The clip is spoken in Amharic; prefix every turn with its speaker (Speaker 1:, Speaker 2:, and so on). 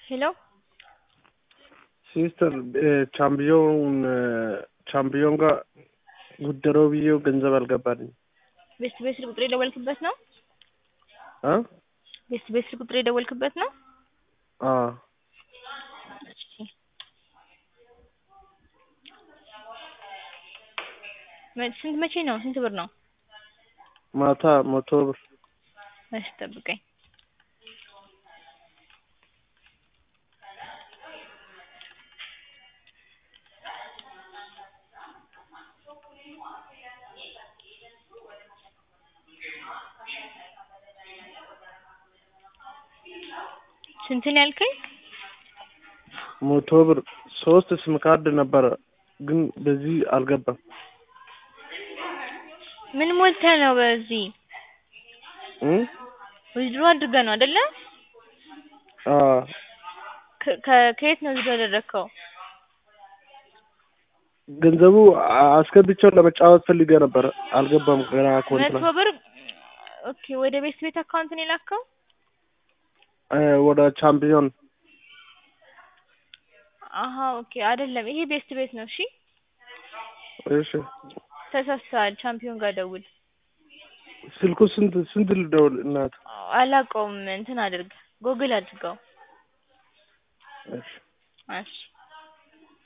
Speaker 1: ሄሎ
Speaker 2: ሲስተር ቻምፒዮን ቻምፒዮን ጋር ጉደረው ብዬው ገንዘብ አልገባልኝ
Speaker 1: ቤስት ቤት ስልክ ቁጥር የደወልክበት ነው?
Speaker 2: አ
Speaker 1: ቤስት ቤት ስልክ ቁጥር የደወልክበት ነው?
Speaker 2: አ
Speaker 1: እሺ መ- ስንት መቼ ነው? ስንት ብር ነው?
Speaker 2: ማታ መቶ ብር
Speaker 1: እሺ ጠብቀኝ። ስንት ነው ያልከኝ?
Speaker 2: መቶ ብር ሶስት ስም ካርድ ነበረ ግን በዚህ አልገባም።
Speaker 1: ምን ሞልተህ ነው በዚህ?
Speaker 2: እ
Speaker 1: ዊዝድሮ አድርገህ ነው አይደለ?
Speaker 2: አ
Speaker 1: ከ- ከ- ከየት ነው ዊዝድሮ ያደረግከው?
Speaker 2: ገንዘቡ አ- አስገብቼው ለመጫወት ፈልጌ ነበረ አልገባም ገና አካውንት
Speaker 1: መቶ
Speaker 2: ላይ
Speaker 1: ብር ኦኬ። ወደ ቤስት ቤት አካውንት ነው የላከው?
Speaker 2: እ ወደ ቻምፒዮን
Speaker 1: አሀ ኦኬ። አይደለም ይሄ ቤስት ቤት ነው። እሺ
Speaker 2: እሺ
Speaker 1: ተሳስተሃል። ቻምፒዮን ጋር ደውል።
Speaker 2: ስልኩ ስንት ስንት ልደውል እናት
Speaker 1: አላውቀውም። እንትን አድርግ፣ ጎግል አድርገው።
Speaker 2: እሺ
Speaker 1: እሺ